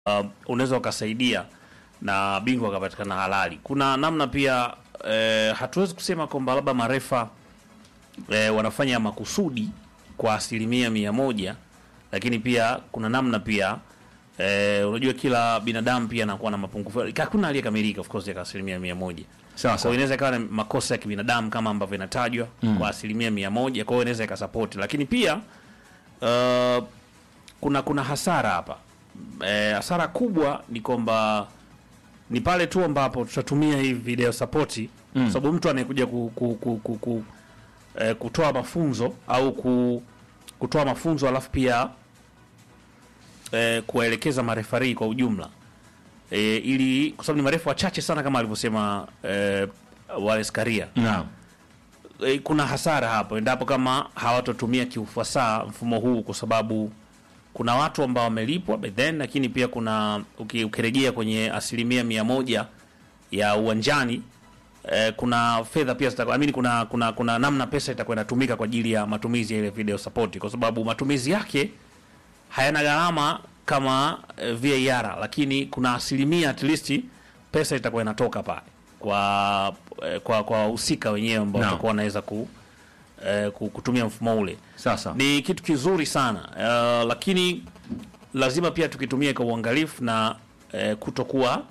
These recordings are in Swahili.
uh, unaweza ukasaidia na bingwa akapatikana halali. Kuna namna pia eh, hatuwezi kusema kwamba labda marefa eh, wanafanya makusudi kwa asilimia mia moja, lakini pia kuna namna pia eh, unajua kila binadamu pia anakuwa na mapungufu. Hakuna aliyekamilika of course ya asilimia mia moja. Sawa Kwa hiyo sawa. inaweza ikawa ni makosa ya kibinadamu kama ambavyo inatajwa kwa asilimia mia moja. Kwa hiyo inaweza ikasapoti, lakini pia uh, kuna kuna hasara hapa. Eh, hasara kubwa ni kwamba ni pale tu ambapo tutatumia hii video sapoti mm. sababu mtu anayekuja ku, ku, ku, ku, ku, eh, kutoa mafunzo au ku, kutoa mafunzo alafu pia eh, kuwaelekeza marefarii kwa ujumla e, ili kwa sababu ni marefu wachache sana kama alivyosema e, Wallace Karia Naam. e, kuna hasara hapo endapo kama hawatotumia kiufasaha mfumo huu, kwa sababu kuna watu ambao wamelipwa by then, lakini pia kuna uki- ukirejea kwenye asilimia mia moja ya uwanjani eh, kuna fedha pia zitakuwa, I mean, kuna, kuna, kuna namna pesa itakuwa inatumika kwa ajili ya matumizi ya ile video support, kwa sababu matumizi yake hayana gharama kama eh, VAR, lakini kuna asilimia at least pesa itakuwa inatoka pale kwa eh, kwa kwa wahusika wenyewe ambao Naam. watakuwa wanaweza ku, eh, ku- kutumia mfumo ule. Sasa. Ni kitu kizuri sana uh, lakini lazima pia tukitumia kwa uangalifu na eh, kutokuwa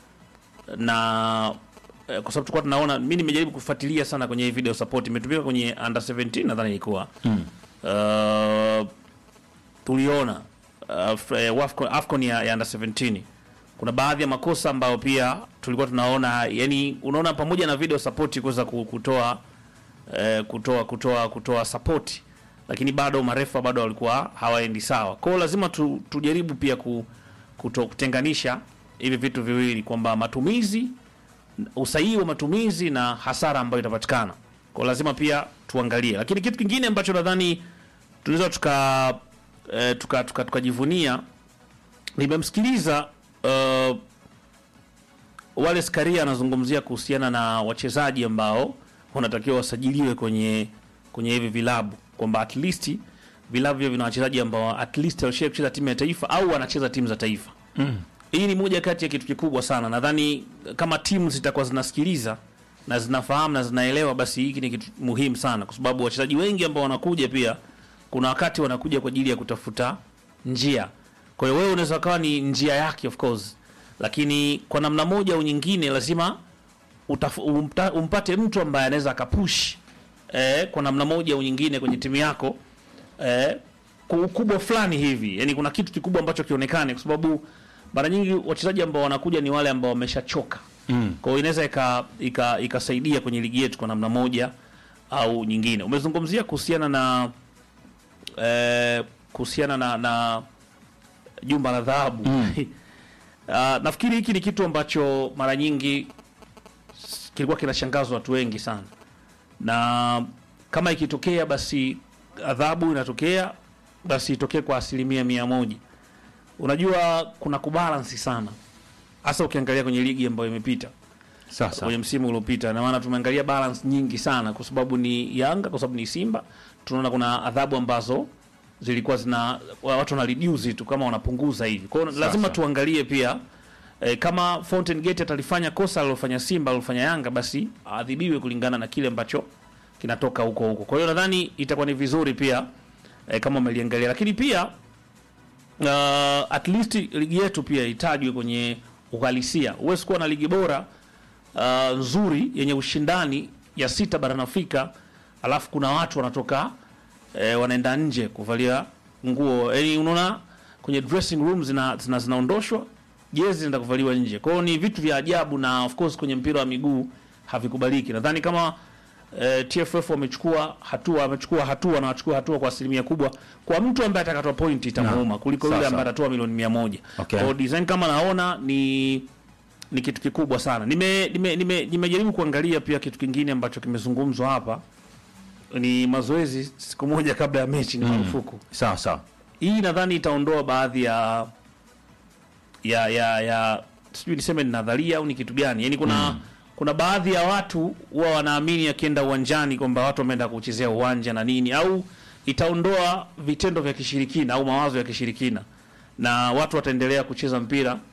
na eh, kwa sababu tulikuwa tunaona, mimi nimejaribu kufuatilia sana kwenye hii video support, imetumika kwenye under 17 nadhani ilikuwa mm. uh, tuliona uh, f- eh, Wafcon- AFCON ya, ya under 17 kuna baadhi ya makosa ambayo pia tulikuwa tunaona, yani unaona pamoja na video support kuweza ku- kutoa eh, kutoa kutoa kutoa support, lakini bado marefa bado walikuwa hawaendi sawa. Kwa hiyo lazima tu, tujaribu pia ku, kuto, kutenganisha hivi vitu viwili kwamba matumizi usahihi wa matumizi na hasara ambayo itapatikana. Kwa hiyo lazima pia tuangalie, lakini kitu kingine ambacho nadhani tunaweza tuka eh, tuka tuka- tukajivunia nimemsikiliza uh, Wallace Karia anazungumzia kuhusiana na wachezaji ambao wanatakiwa wasajiliwe kwenye kwenye hivi vilabu kwamba at least vilabu hivyo vina wachezaji ambao at least walishawahi kucheza timu ya taifa au wanacheza timu za taifa. Hii ni moja kati ya kitu kikubwa sana. Nadhani kama timu zitakuwa zinasikiliza na zinafahamu na zinaelewa, basi hiki ni kitu muhimu sana, kwa sababu wachezaji wengi ambao wanakuja pia, kuna wakati wanakuja kwa ajili ya kutafuta njia. Kwa hiyo wewe unaweza kawa ni njia yake of course, lakini kwa namna moja au nyingine lazima utafu, umta, umpate mtu ambaye anaweza akapush eh, kwa namna moja au nyingine kwenye timu yako eh, kwa ukubwa fulani hivi, yani kuna kitu kikubwa ambacho kionekane, kwa sababu mara nyingi wachezaji ambao wanakuja ni wale ambao wameshachoka mm. Kwa hiyo inaweza ika- ika- ikasaidia kwenye ligi yetu kwa namna moja au nyingine. Umezungumzia kuhusiana na eh, kuhusiana na, na jumba la dhahabu mm. Uh, nafikiri hiki ni kitu ambacho mara nyingi s- kilikuwa kinashangazwa watu wengi sana, na kama ikitokea basi adhabu inatokea basi itokee kwa asilimia mia moja. Unajua kuna kubalansi sana, hasa ukiangalia kwenye ligi ambayo imepita Sasa. kwenye msimu uliopita, na maana tumeangalia balance nyingi sana, kwa sababu ni Yanga, kwa sababu ni Simba, tunaona kuna adhabu ambazo zilikuwa zina watu wana reduce tu kama wanapunguza hivi. Kwa hiyo lazima Sasa. tuangalie pia eh, kama Fountain Gate atalifanya kosa alilofanya Simba alilofanya Yanga, basi adhibiwe kulingana na kile ambacho kinatoka huko huko. Kwa hiyo nadhani itakuwa ni vizuri pia eh, kama umeliangalia, lakini pia uh, at least ligi yetu pia itajwe kwenye uhalisia. Huwezi kuwa na ligi bora uh, nzuri yenye ushindani ya sita barani Afrika, alafu kuna watu wanatoka eh, wanaenda nje kuvalia nguo, yani unaona kwenye dressing room zina, zina, zinaondoshwa jezi zinaenda kuvaliwa nje. Kwa hiyo ni vitu vya ajabu, na of course kwenye mpira wa miguu havikubaliki. Nadhani kama eh, TFF wamechukua hatua wamechukua hatua na wachukua hatua kwa asilimia kubwa, kwa mtu ambaye atakatoa point itamuuma kuliko yule Sasa. ambaye atatoa milioni mia moja. Okay. Kwa hiyo design kama naona ni ni kitu kikubwa sana. Nime nime nime- nimejaribu kuangalia pia kitu kingine ambacho kimezungumzwa hapa ni mazoezi siku moja kabla ya mechi ni marufuku. Sawa sawa. Hii nadhani itaondoa baadhi ya ya ya ya sijui niseme ni nadharia au ni kitu gani. Yaani kuna kuna baadhi ya watu huwa wanaamini akienda uwanjani kwamba watu wameenda kuchezea uwanja na nini au itaondoa vitendo vya kishirikina au mawazo ya kishirikina na watu wataendelea kucheza mpira